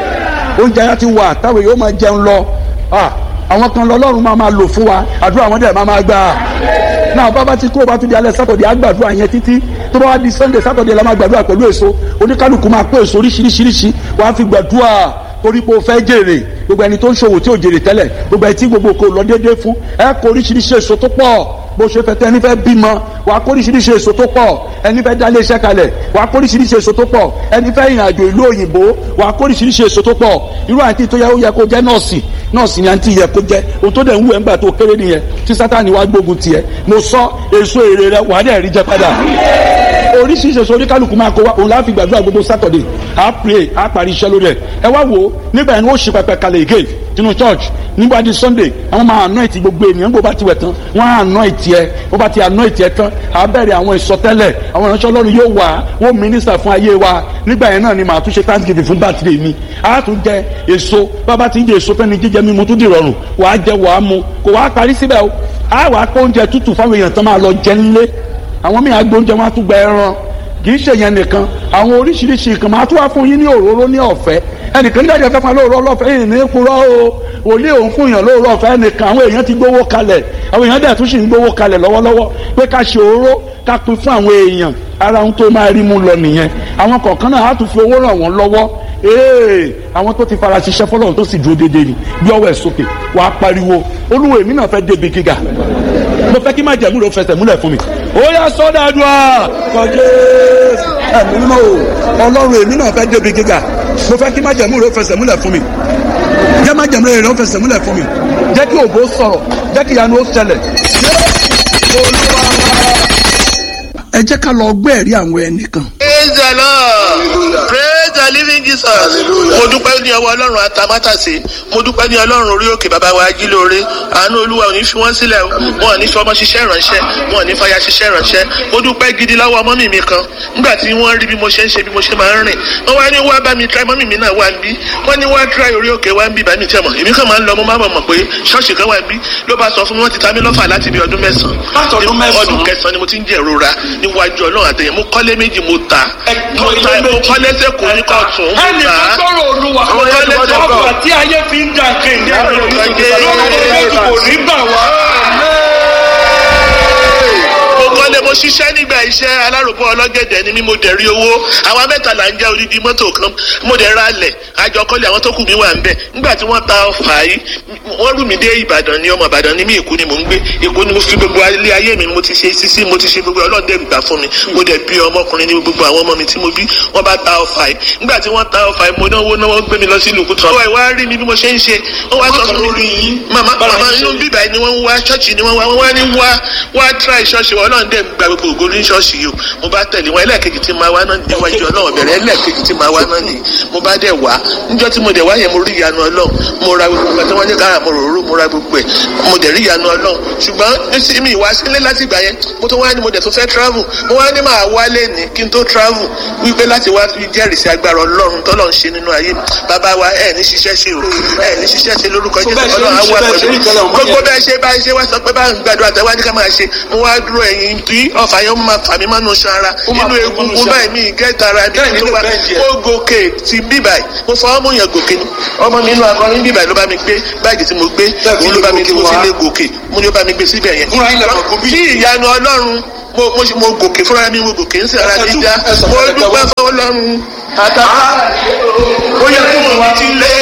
oúnjẹ yẹn ti wà táwọn yóò máa jẹun lọ àwọn kan lọ́lọ́run máa máa lò fún wa àdúrà wọn dẹ̀ máa máa gbà náà bá bá ti kó o bá tún di alẹ́ sátọ̀dẹ̀ àgbàdúrà yẹn títí tó bá wá di sunday sátọ̀dẹ̀ la máa gbàdúrà pẹ̀lú èso oníkálukú máa kó èso oríṣiríṣiríṣi wàá fi gbàdúrà torí pé o fẹ́ jèrè gbogbo ẹni tó ń ṣòwò tí ò jèrè tẹ́lẹ̀ gbogbo ẹni tí gbogbo kò lọ déédéé fún ẹ kó oríṣiríṣi èso tó pọ̀ bó ṣe fẹ́ tẹ́ ẹni fẹ́ bímọ wà á kóríṣiríṣi èso tó pọ̀ ẹni fẹ́ dálé iṣẹ́ kalẹ̀ wà á kóríṣiríṣi èso tó pọ̀ ẹni fẹ́ ìrìn àjò ìlú òyìnbó wà á kóríṣiríṣi èso tó pọ̀ irú àǹtí tó yẹ ó yẹ kó jẹ́ nọ́ọ̀sì nọ́ọ̀sì ni àǹtí yẹ kó jẹ́ ohun tó dẹ̀ ń wù ẹ́ ńgbà tó kéré nìyẹn tí sátani wá gbógun tiẹ̀ mo sọ èso èrè rẹ wà á dẹ̀ rí jẹ padà oríṣiríṣi èso oníkálukú máa kó wa òun láfi gbàdúrà gbogbo sátọ̀dẹ̀ á pray á parí iṣẹ́ lórí ẹ̀ ẹ wá wò ó nígbà yẹn ni ó ṣe pẹpẹ kalẹ̀ again nínú church nígbà di sunday àwọn máa anoint gbogbo ènìyàn gbogbo bá ti wẹ̀ tán wọ́n á anoint ẹ wọ́n bá ti anoint ẹ tán á bẹ̀rẹ̀ àwọn ìsọtẹ́lẹ̀ àwọn ìránṣẹ́ ọlọ́run yóò wà wọ́n minister fún ayé wa nígbà yẹn náà ni màá tún ṣe thanksgiving fún birthday mi á tún jẹ èso bàbá ti ń jẹ èso fẹ́ni jíjẹ mímu tún dìrọ̀rùn wàá jẹ wàá mu kò wàá parí síbẹ̀ o á wàá pé oúnjẹ tútù fáwọn èèyàn tán máa lọ jẹ nílé àwọn míì àgbẹ̀ oúnjẹ wọn á tún gba ẹran kì í ṣe yẹn nìkan àwọn oríṣiríṣi nǹkan máa tún wá fún yín ní òróró ní ọ̀fẹ́ ẹnìkan nígbà tí a fẹ́ fún lóòrọ̀ ọlọ́fẹ́ yìí ní kúrọ́ o òlé òun fún yàn lóòrọ̀ ọ̀fẹ́ ẹnìkan àwọn èèyàn ti gbowó kalẹ̀ àwọn èèyàn dẹ̀ tún sì ń gbowó kalẹ̀ lọ́wọ́lọ́wọ́ pé ká ṣe òróró ká pín fún àwọn èèyàn ara ohun tó máa rí mú lọ nìyẹn àwọn kọ̀ọ̀kan náà á tún fi owó ràn wọ́n lọ́wọ́ ee àwọn tó ti fara ṣiṣẹ́ fọlọ́run tó sì dúró déédéé ni bí ọwọ́ ẹ̀ sókè wàá pariwo olúwo èmi náà fẹ́ débi gíga mo fẹ́ kí má jẹ̀mú ló fẹsẹ̀ múlẹ̀ fún mi. ó yá sọ́dọ̀ àdúrà kọjá ẹ̀mí mímọ́ o ọlọ́run èmi náà fẹ́ débi gíga mo fẹ́ kí má jẹ̀mú ló fẹsẹ̀ múlẹ̀ fún mi. jẹ́ má jẹ̀mú ló fẹsẹ̀ múlẹ̀ fún mi. jẹ́ kí ògo sọ̀rọ̀ jẹ́ kí ìyanu ó ṣẹlẹ̀. ẹ jẹ́ ká lọ gbé ẹ̀rí àwọn ẹnìkan. praise the lord praise the living jesus mo dúpẹ́ ní ọwọ́ ọlọ́run atamátàsé mo dúpẹ́ ní ọlọ́run orí òkè bàbá wa ajílóore àánú olúwa ò ní fi wọ́n sílẹ̀ o wọn ò ní fi ọmọ ṣiṣẹ́ ìránṣẹ́ wọn ò ní fàyà ṣiṣẹ́ ìránṣẹ́ mo dúpẹ́ gidi lọ́wọ́ mọ́mì mi kan nígbà tí wọ́n rí bí mo ṣe ń ṣe bí mo ṣe máa ń rìn wọ́n wá ní wá bá mi try mọ́mì mi náà wá ń bí wọ́n ní wá try orí òkè wá ń bí bàmí tẹ̀ mọ̀ èmi kàn máa ń lọ mo máa mọ̀ pé ṣọ́ọ̀ṣì kan wá ń bí ló bá sọ fún mi wọ́n ti ta mí lọ́fà láti bí ọdún mẹ́sàn-án ọdún kẹsàn-án ni mo ti ń jẹ́ ìrora níwájú ọlọ́run àtẹ̀yẹ mo kọ́lé méjì mo ta mo ta mo kọ́lé sẹ́kọ̀ọ́ ní kọ́ọ̀tún mo ẹnì ta kan sọ̀rọ̀ olúwa Àwọn kan lè sọ̀rọ̀. ọkọ̀ tí ayé fi ń dàn kéde lọ́wọ́ kò ní gbà wá. mo kọ́lé mo ṣiṣẹ́ nígbà iṣẹ́ aláròbó ọlọ́gẹ̀dẹ̀ ni mí mo dẹ̀ rí owó àwa mẹ́ta là ń jẹ́ odidi mọ́tò kan mo dẹ̀ ra lẹ̀ àjọ kọ́lé àwọn tó kù mí wà ń bẹ̀ nígbà tí wọ́n ta ọfà yìí wọ́n rú mi dé ìbàdàn ní ọmọ ìbàdàn ní mí èkó ni mò ń gbé èkó ni mo fi gbogbo ilé ayé mi mo ti ṣe sisi mo ti ṣe gbogbo ọlọ́dẹ gbà fún mi mo dẹ̀ bí ọmọkùnrin ní gbogbo àwọn ọmọ mi tí mo bí wọ́n bá ta ọfà yìí nígbà tí wọ́n ta ọfà yìí mo náwó náwó gbé mi lọ sí ìlú kútọ́ ọwọ́ ìwá rí mi bí mo ṣe ń ṣe wọ́n wá sọ fún mi màmá màmá inú bíbá ni wọ́n ń wá ṣọ́ọ̀ṣì ni wọ́n wá wọ́n wá ní wá wá try ṣọ́ọ̀ṣì wọn náà dẹ̀ gba gbogbo ògo ní ṣọ́ọ̀ṣì yìí o mo bá tẹ̀lé wọn ẹlẹ́ẹ̀kejì tí máa wá náà ní iwájú ọlọ́run bẹ̀rẹ̀ ẹlẹ́ẹ̀kejì tí máa wá náà ní mo bá dẹ̀ wá níjọ́ tí mo dẹ̀ wá yẹn mo rí ìyanu ọlọ́run mo ra gbogbo nǹkan tí wọ́n ní kára mo rò rò mo ra gbogbo ẹ̀ mo dẹ̀ rí ìyanu ọlọ́run ṣùgbọ́n nísìnyí mi ìwá sílé láti ìgbà yẹn mo tó wá ní mo dẹ̀ tó fẹ́ travel mo wá ní máa wálé ní kí n tó travel wípé láti wá fi jẹ́rìí sí agbára ọlọ́run tọ́lọ̀ ń ṣe nínú ayé mi bàbá wa ẹ̀ ní ṣiṣẹ́ ṣe o ẹ̀ ní ṣiṣẹ́ ṣe lórúkọ jésù bẹ́ẹ̀ ṣe ọlọ́run á ń wà ṣe bẹ́ẹ̀ ṣe ń tẹ́lẹ̀ pẹ̀lú ọmọ gbogbo yẹn. bẹ́ẹ̀ ṣe bá ṣe wá sọ pé bá ń gbàdúrà tẹ́wá ní ká máa ṣe mo wá dúró ẹ̀yìn tí ọ̀fà yẹn máa fà mí mọ́nu ṣan ara Ó máa inú fà mí egungun mọ́nu ṣan. báyìí mi gẹ́ta ara mi Bẹ́ẹ̀ ni, tó wá bẹ́ẹ̀ ni. ó gòkè ti bíbáyìí mo fọwọ́ mú yàn gòkè ni ọmọ mi inú akọrin bíbáyìí ló bá mi gbé báàgì tí mo gbé Bẹ́ẹ̀ fi òun ló bá mi gòkè tí mo fi wá. lé gòkè mo ní ó bá mi gbé síbẹ̀ yẹn Fúnra yín lẹ mọ̀ gòbí. tí ìyanu ọlọ́run mo mo ṣe- mo gòkè fúnra mi mo gòkè ń sì ara mi já Ẹ sọ mo fún ẹ dúpẹ́ tẹ́wọ́. fún ọlọ́run àtàkà ó yẹ kí mo wá ti lé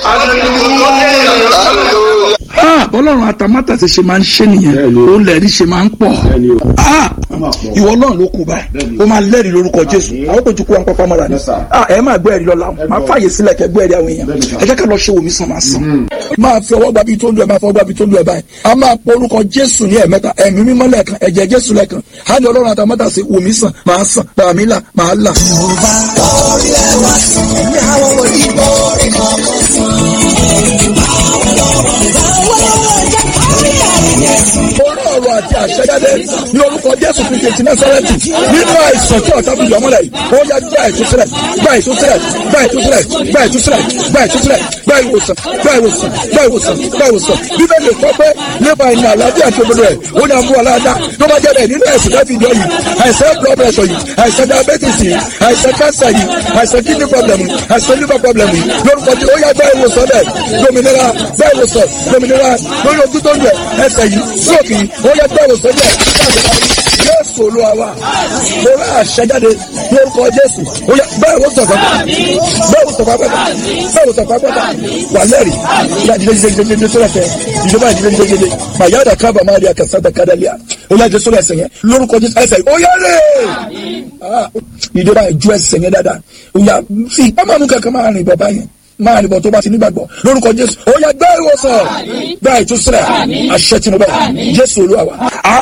Ah, bọ́lọ́run atamátàsí ṣe máa ń ṣe nìyẹn òun lẹ́rìí ṣe máa ń pọ̀ Ah, ìwọ náà ló kù báyìí ó máa lẹ́rìí lórúkọ jésù àwọn kò ju kó wọn pápá mọ́ra ni Ah, ẹ máa gbọ́ ẹ̀rí lọ́la máa fààyè sílẹ̀ kẹ́ gbọ́ ẹ̀rí àwọn èèyàn ẹ jẹ́ ká lọ ṣe wòmí sàn máa sàn máa fi ọwọ́ gbàbí tó ń lu ẹ̀ máa fọwọ́ gbàbí tó ń lu ẹ̀ báyìí a máa pọ orúkọ jésù ní ẹ̀mẹ́ta ẹ̀mí mímọ́ lẹ́ẹ̀kan ẹ̀jẹ̀ jésù lẹ́ẹ̀kan á ní ọlọ́run atamátàsí wòmí sàn máa sàn bàmí là máa là. orí ọ̀rọ̀ àti àṣẹjáde ní orúkọ jésù kristu ti násárẹ́tì nínú àìsàn tí ọ̀tá bìyàn mọ́lẹ̀ yìí ó yá gba ìtúsílẹ̀ gba ìtúsílẹ̀ gba ìtúsílẹ̀ gba ìtúsílẹ̀ gba ìtúsílẹ̀ gba ìwòsàn gba ìwòsàn gba ìwòsàn gba ìwòsàn bíbélì kọ́ pé nípa ìní àlàáfíà tó gbọdọ̀ ẹ̀ ó ní àmú aláàdá tó bá jẹ́ bẹ́ẹ̀ nínú àìsàn láti ìjọ yìí àìsàn blood pressure yìí àìsàn diabetes yìí àìsàn cancer yìí àìsàn kidney problem yìí àìsàn liver problem yìí lórúkọ tí ó yá gba ìwòsàn bẹ́ẹ̀ dominira gba ìwòsàn dominira lórí ojú tó ń jẹ ẹsẹ̀ yìí stroke yìí ó yá gba ìwòsàn bẹ́ẹ̀ jésù olúwa wa mo rà àṣẹjáde lórúkọ jésù ó yá bẹ́ẹ̀ wò sọ̀fà bẹ́ẹ̀ wò sọ̀fà pẹ́ta bẹ́ẹ̀ wò sọ̀fà pẹ́ta wà lẹ́rì ìyá jíjẹ jíjẹ jíjẹ jíjẹ sọ́dọ̀ tẹ ìjọba jíjẹ jíjẹ jíjẹ màyà dà kábà má rí akásá dà kádà lẹ́yà ó yá jẹ sórí ẹsẹ̀ yẹn lórúkọ jésù ẹsẹ̀ ó yá rè ìdè báyìí ju ẹsẹ̀ yẹn dáadáa ó yá fi ìpamọ́ kankan máa rìn bọ̀ báyẹn máa rìn bọ̀ tó bá ti nígbàgbọ́ lórúkọ jésù ó yá gbá ìwòsàn gbá ìtúsílẹ̀ àṣẹ tìǹbù jésù olúwa wa.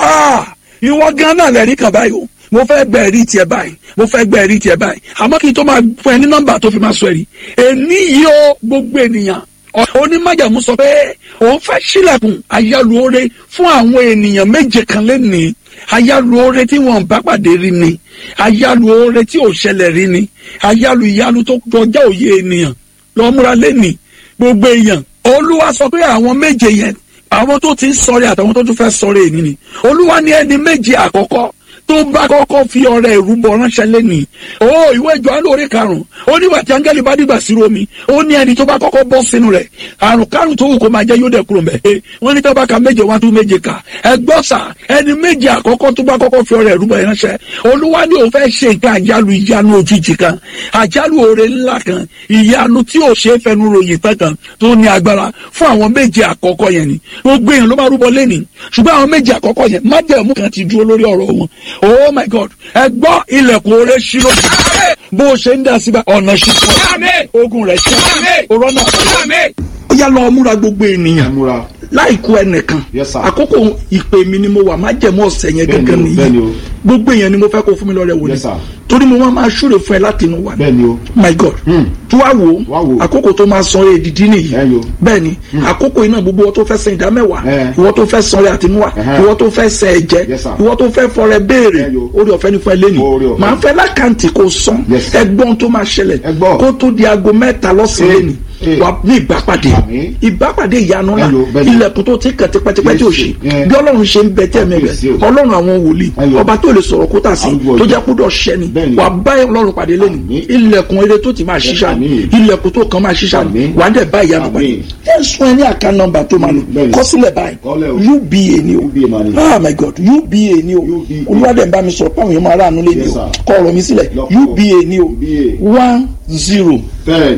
ìwọ gan náà lẹ́rìí kan báyìí o mo fẹ́ gbẹ ẹ̀rí tiẹ̀ báyìí mo fẹ́ gbẹ ẹ̀rí tiẹ̀ báyìí àmọ́ kí n tó máa fún ẹ ní nọ́mbà tó fi máa sọ ẹ̀rí èní yìí ó gbogbo ènìyàn onímájàmú sọ pé òun fẹ́ sílẹ̀kùn ayálùore fún àwọn ènìyàn méje kan lẹ́nìí ayálùore tí wọ́n bá pàdé rí ni ayálùore tí ò ṣẹlẹ̀ rí ni ayálù ìyanu tó kọjá òye ènìyàn lọ múra lẹ́nìí gbogbo èèyàn olúwa sọ pé àwọn méje yẹn àwọn tó ti ń sọ̀rẹ́ àtàwọn tó tún fẹ́ sọ̀rẹ́ èyí ni olúwa ní ẹni méje àkọ́kọ́ tó bá kọ́kọ́ fi ọrẹ ìrúbọ ránṣẹ́ lẹ́nìí ó ìwé Jòhánù orí karùn-ún ó nígbà tí áńgẹ́lì bá dìgbà sí romi ó ní ẹni tó bá kọ́kọ́ bọ́ sínú rẹ̀ àrùn kárùn tó wù kó máa jẹ́ yóò dẹ̀ kúrò mẹ́ ẹ wọ́n ní tó bá ka méje wá tún méje kà ẹ gbọ́ sà ẹni méje àkọ́kọ́ tó bá kọ́kọ́ fi ọrẹ ìrúbọ ránṣẹ́ olúwa ní òun fẹ́ ṣe nǹkan àjálù ìyanu òjijì kan àjálù oore ńlá kan ìyanu tí ò ṣe é fẹnu ròyìn tán kan tó ní agbára fún àwọn méje àkọ́kọ́ yẹn ni gbogbo èèyàn ló máa rúbọ lẹ́nìí ṣùgbọ́n àwọn méje àkọ́kọ́ yẹn májẹ̀mú kan ti dúró lórí ọ̀rọ̀ wọn oh my god ẹ gbọ́ ilẹ̀kùn oore ṣí lójú bó o ṣe ń dá síbẹ̀ ọ̀nà ṣí fún ọ ogun rẹ̀ ṣí ọ̀rọ̀ náà ó yá lọ múra gbogbo ènìyàn láìkú ẹnìkan Yes, sir. àkókò ìpè mi ni mo wà má jẹ̀mú ọ̀sẹ̀ yẹn Bẹ́ẹ̀ni gẹ́gẹ́ o, bẹ́ẹ̀ni nìyí o. gbogbo èèyàn ni mo fẹ́ kó fún mi lọ́rẹ̀ wò ni Yes, sir. torí mo máa máa ṣúre fún ẹ láti inú wa ni bẹ́ẹ̀ni o my god Hmm. tí wàá wò Wá ó wò. àkókò tó máa san èdìdí nìyí Bẹ́ẹ̀ni o. bẹ́ẹ̀ni àkókò iná gbogbo ìwọ tó fẹ́ san ìdá mẹ́wàá Eh. ìwọ tó fẹ́ san orí àtinúwà Ẹhẹ́. ìwọ tó fẹ́ san ẹ̀jẹ̀ Yes, sir. ìwọ tó fẹ́ fọrẹ béèrè Bẹ́ẹ̀ni o. orí ọ̀fẹ́ ní fún ẹ lẹ́nu Oore ọ̀fẹ́. màá fẹ́ lákàntì kó san Yes, sir. ẹgbọ́n tó máa ṣẹlẹ̀ Ẹ gbọ́. kó tó di aago mẹ́ta lọ́sàn-án Eh. lẹ́nu Eh. wà ní ìbápàdé Àmín. ìbápàdé ìyanu ńlá Bẹ́ẹ̀ni o, bẹ́ẹ̀ni o. ilẹ̀kùn tó ti kàn tipẹ́tipẹ́ tí ò Yes, ṣe eh. bí ọlọ́run ṣe ń bẹ tẹ́ mi Yes, rẹ̀ o. ọlọ́run àwọn wòlíì Bẹ́ẹ̀ni o. ọba tó lè sọ̀rọ̀ kó tà sí Arúgbó tó ọjọ́. jẹ́ kúdọ̀ ṣẹ́ni Bẹ́ẹ̀ni. wà bá ọlọ́run pàdé lẹ́nu Àmín. ilẹ̀kùn eré tó ti máa ṣiṣà Àmín. ilẹ̀kùn tó kàn máa ṣiṣà Àmín. wà á dẹ̀ bá ìyanu pàdé Àmín. ẹ̀ sún ẹ ní àká nọ́mbà tó máa lò Bẹ́ẹ̀ni. kọ sílẹ̀ báyìí Kọ́lẹ̀ o. uba ni o UBA máa ní. ah my god uba ni o UBA. olúwadẹ̀ ń bá mi sọ̀rọ̀ páwọn èèyàn máa ráàánú lé ni Yes, o sir. kọ ọ̀rọ̀ mi sílẹ̀ Lọ́pọ̀. uba ni o UBA. one zero ten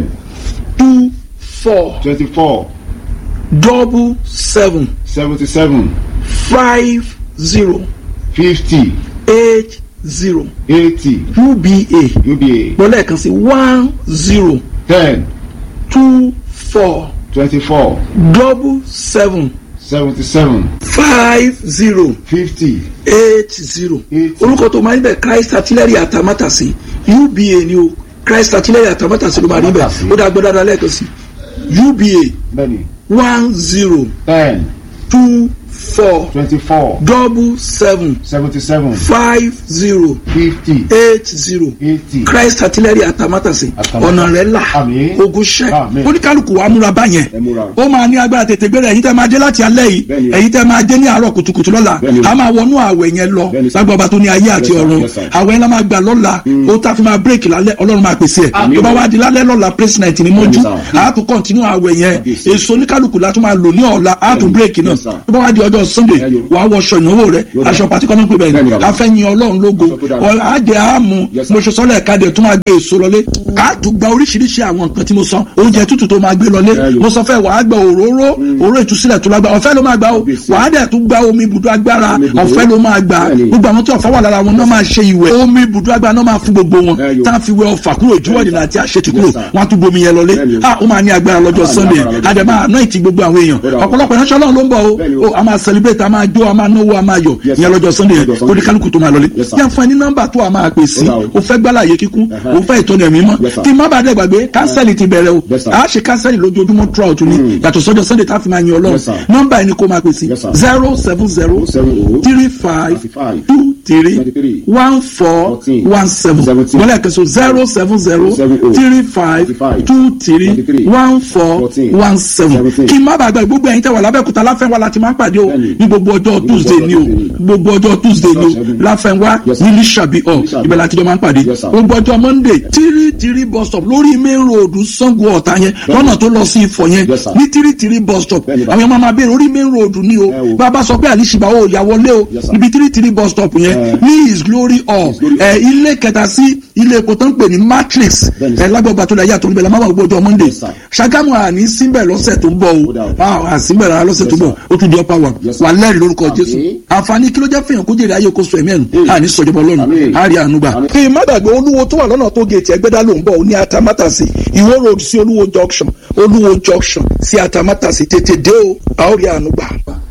two four twenty four double seven seventy seven five zero fifty eight zero eighty uba uba gbọ́dọ̀ kan sí one zero ten two four twenty four double seven seventy seven five zero fifty eight zero Eight. orúkọ tó máa ń bẹ christ artillery atamátàsí uba ni o christ artillery atamátàsí ló máa rí bẹ Atamátàsí. ó dá gbọ́dọ̀ dáa lẹ́ẹ̀kan sí uba bẹ́ẹ̀ni one zero ten two four twenty four double seven seventy seven five zero fifty eight zero eighty christ artillery atamátàsí Atamátàsí. ọ̀nà rẹ̀ là Àmín. ogun ṣẹ́ Àmín. oníkálukú wa múra báyẹn Ẹ múra. ó máa ní agbára tètè gbéra ẹ̀yin tẹ́ máa dé láti alẹ́ yìí Bẹ́ẹ̀ni. ẹ̀yin tẹ́ máa dé ní àárọ̀ kùtùkùtù lọ́la Bẹ́ẹ̀ni. a máa wọnú àwẹ̀ yẹn lọ Bẹ́ẹ̀ni, sir. lágbàbà tó ní ayé àti Yes, sir. ọ̀run Yes, sir. àwẹ̀ yẹn la máa gbà lọ́la ó tá a fi máa bírèkì lálẹ́ ọlọ́run máa pèsè ẹ̀ Àmín. tó bá wá di lálẹ́ lọ́la praise night ní mọ́jú Bẹ́ẹ̀ni, sir. a tún kọ́ntínú àwẹ̀ yẹn Yes, sir. èso oníkálukú la tún máa lò ní ọ̀la a tún Bẹ́ẹ̀ni. bírèkì náà Yes, sir. tó bá wá di ọjọ́ sunday Bẹ́ẹ̀ni. wàá wọṣọ ìnáwó rẹ Yóò dà. aṣọ pàtíkọ́ náà pé bẹ́ẹ̀ Bẹ́ẹ̀ni, ni bàbá. a fẹ́ yin ọlọ́run lógo Aṣọ tó dára. ọ̀ á jẹ́ àmú Yes, sir. mo ṣe sọ́lẹ̀ ẹ̀ka dẹ̀ tún máa gbé èso lọlé a tún gba oríṣiríṣi àwọn nǹkan tí mo sọ oúnjẹ tútù tó máa gbé lọlé Bẹ́ẹ̀ni. mo sọ fẹ́ wàá gba òróró òróró ìtúsílẹ̀ tó lágbá ọ̀fẹ́ ló máa gbà ó Kábíyèsí. wàá dẹ̀ tún gba omi ibùdó agbára Omi ibùdó. ọ̀fẹ́ ló máa gbà Bẹ́ẹ̀ni. gbogbo àwọn tí ọ̀fẹ́ wà lára wọn náà máa ṣe ìwẹ̀ omi ibùdó agbára náà máa fún gbogbo wọn Bẹ́ẹ̀ni. tá a fi wẹ ọfà kúrò ìdíwọ́ ìdènà àti àṣetì kúrò Yes, sir. wọn á tún bomi yẹn lọlé Bẹ́ẹ̀ni. a ó máa ní agbára lọ́jọ́ Ah, ní sunday agbára lọ́jọ́ àdèmà àná ìtì gbogbo àwọn èèyàn Ó dà. ọ̀pọ̀lọpọ̀ ìránṣẹ́ ọlọ́run ló ń bọ̀ Bẹ́ẹ̀ni o o. a máa celebrate a máa jó a máa náwó a máa yọ̀ Yes, ìyẹn sir. lọ́jọ́ sunday Lọ́jọ́ Sunday. oníkálukú tó máa lọlé Yes, sir. yẹn fún ẹ ní nọ́mbà tó a máa pè sí Ó dà o. o fẹ́ gbálàyé kíkún Ẹhẹ́. o fẹ́ ìtọ́ni ẹ̀mí mọ́ Yes, sir. kí n má bàa dẹ̀ gbàgbé kánsẹ́lì ti bẹ̀rẹ̀ o Yes, sir. a ṣe kánsẹ́lì lójoojúmọ́ throughout ni yàtọ̀ sọ́jọ́ sunday tá a fi máa yin ọlọ́run Yes, sir. nọ́mbà ẹni kó máa pè sí Yes, sir. zero seven zero seven oh three five thirty-five two three twenty-three one four fourteen one seven seventeen wọ́n lẹ́ẹ̀kan so zero seven zero seven oh three five thirty-five two three twenty-three one four fourteen one seven seventeen. kí n má bàa gbà gbogbo ẹ̀yin tẹ́ wà lábẹ́kúta láfẹ́wá láti máa ń pàdé o Bẹ́ẹ̀ni. ní gbogbo ọjọ́ Ní tuesday gbogbo ni o ọjọ́ Tuesday ni. gbogbo ọjọ́ tuesday ni o Ṣẹ́gun. láfẹ́wá Yes, sir. ní lísàbí ọ̀ Lísàbí. ibẹ̀ láti jọ máa ń pàdé Yes, sir. gbogbo ọjọ́ monday tírí tírí bus stop lórí main road sango ọ̀tá yẹn lọ́nà tó lọ sí ifọ̀ yẹn Yes, sir. ní tírí tírí bus stop Bẹ́ẹ̀ni, àwọn ọmọ máa béèrè orí main road ni o Ẹ o. bàbá sọ pé àlìṣìbà ó yà wọlé o Yes, sir. níbi tírí tírí bus stop yẹn Ẹ. ní his glory hall His Glory ẹ ilé kẹta sí ilé epo tó ń pè ní matrix Bẹ́ẹ̀ni, sir. ẹ lágbàgbà tó dáyà tó ń bẹ la máa wà gbogbo ọjọ́ monday Yes, sir. ṣàgámù àní síbẹ̀ lọ́sẹ̀ tó ń bọ̀ No o doubt. Ah, à síbẹ̀ rárá lọ́sẹ̀ tó ń bọ̀ ó tún di upper one Yes, sir. wà lẹ́rìí lórúkọ Àmín. jésù àǹfààní kí ló jẹ́ fihàn kó jèrè ayé kó sọ ẹ̀mí ẹ̀nu Mm. àní sọ̀jọ̀bọ̀ ọlọ́run Àmín. á rí àánú gbà. Àmín. kí n má gbàgbé olúwo tó wà lọ́nà tó gèètì ẹgbẹ́dá ló ń bọ̀ ní atamátàsí ìwó road sí olúwo junction olúwo junction sí atamátàsí tètè dé o a ó rí àánú gbà.